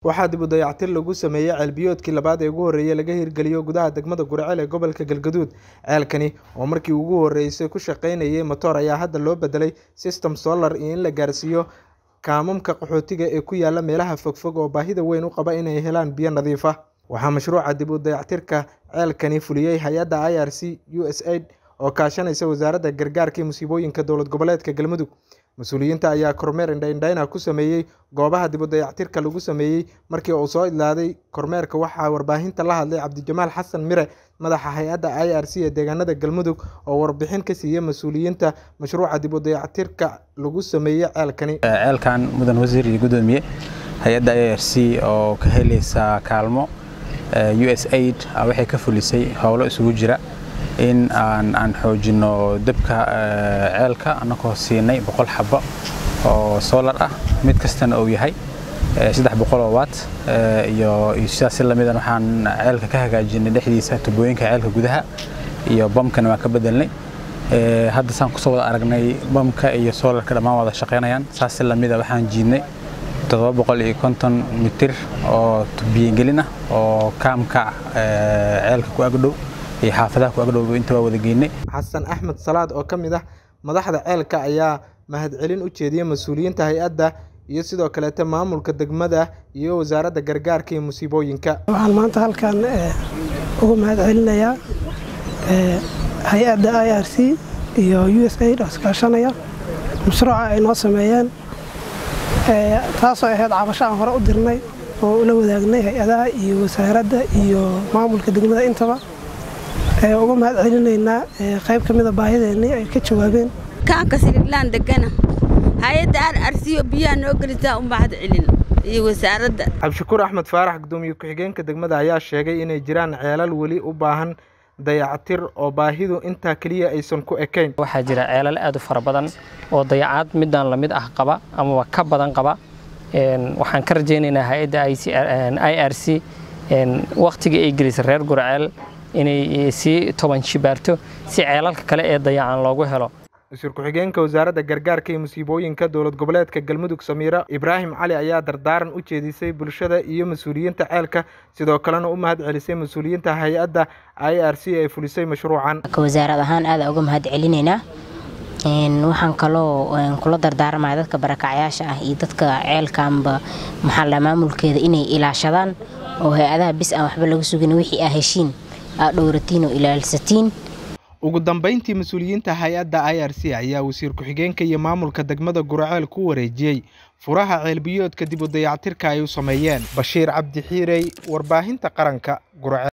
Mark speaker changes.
Speaker 1: waxaa dib u dayactir lagu sameeyey ceelbiyoodkii labaad ee ugu horreeyay laga hirgeliyo gudaha degmada Guriceel ee gobolka Galgaduud ceelkani oo markii ugu horreysay ku shaqaynayay matoor ayaa hadda loo bedelay system solar iyo in la gaarsiiyo kaamamka qaxootiga ee ku yaala meelaha fogfog oo baahida weyn u qaba inay helaan biyo nadiif ah waxaa mashruuca dib u dayactirka ceelkani fuliyey hay-adda IRC USAID oo kaashanaysa wasaaradda gargaarka iyo musiibooyinka dowlad goboleedka Galmudug mas-uuliyiinta ayaa kormeer indha-indhayna ku sameeyey goobaha dib u dayactirka lagu sameeyey markii uu soo idlaaday kormeerka waxaa warbaahinta la hadlay cabdijamaal xasan mire madaxa hay-adda i r c ee deegaanada galmudug oo warbixin ka siiyey mas-uuliyiinta mashruuca dib u dayactirka lagu sameeyey ceelkani
Speaker 2: ceelkan mudan wasiir iyo gudoomiye hay-adda i r c oo ka helaysa kaalmo u s aid waxay ka fulisay howlo isugu jira in aan aan xoojino dabka ceelka annagoo siinay boqol xabo oo solar ah mid kastana uu yahay saddex boqoloo watt iyo sidaas si lamidan waxaan ceelka ka hagaajinay dhexdiisa tubooyinka ceelka gudaha iyo bamkana waan ka bedelnay hadda saan kusoo wada aragnay bamka iyo solarka dhammaan wada shaqaynayaan saas si lamida waxaan jiidnay toddoba boqol iyo konton mitir oo biyogelin ah oo kaamka ceelka ku agdhow iyo xaafadaha ku agdhow inta waa wada geynay
Speaker 1: xasan axmed salaad oo ka mid ah madaxda ceelka ayaa mahadcelin u jeediyey mas-uuliyiinta hay-adda iyo sidoo kaleete maamulka degmada iyo wasaaradda gargaarka iyo musiibooyinka
Speaker 3: waxaan maanta halkan uga mahad celinayaa hay-adda i r c iyo u s aid oo iskaashanaya mashruuca ay noo sameeyeen taasoo ahayd cabasho aan hore u dirnay oo ula wadaagnay hay-adaha iyo wasaaradda iyo maamulka degmada intaba uga mahad celinaynaa qayb ka mida baahideennii ay ka jawaabeen
Speaker 4: kaanka siriglaan degana hay-adda ar arsiyo biyaha noo gelisaa u mahad celin iyo wasaaradda
Speaker 1: cabdishakuur axmed faarax gudoomiye ku-xigeenka degmada ayaa sheegay inay jiraan ceelal weli u baahan dayactir oo baahidu intaa keliya aysan ku ekayn
Speaker 5: waxaa jira ceelal aad u fara badan oo dayacaad midaan lamid ah qaba amaba ka badan qaba waxaan ka rajaynaynaa hay-adda i r c wakhtigii ay gelisay reer gurceel inay sii toban shibaarto si ceelalka kale ee dayacan loogu helo
Speaker 1: wasiir ku-xigeenka wasaaradda gargaarka iyo musiibooyinka dowlad goboleedka galmudug samiira ibraahim cali ayaa dardaaran u jeedisay bulshada iyo mas-uuliyiinta ceelka sidoo kalena u mahad celisay mas-uuliyiinta hay-adda i r c ee fulisay mashruucan
Speaker 6: wasaarad ahaan aada uga mahad celinaynaa waxaan kaloo kula dardaarmaya dadka barakacyaasha ah iyo dadka ceelkaanba maxaa maamulkeeda inay ilaashadaan oo hay-adaha bis aan waxba laga sugin wixii aa heshiin aa dhowratiin oo ilaalsatiin
Speaker 1: ugu dambeyntii mas-uuliyiinta hay-adda i r c ayaa wasiir ku-xigeenka iyo maamulka degmada guraceel ku wareejiyey furaha ceelbiyoodka dib u dayactirka ay u sameeyeen bashiir cabdi xiirey warbaahinta qaranka guraceel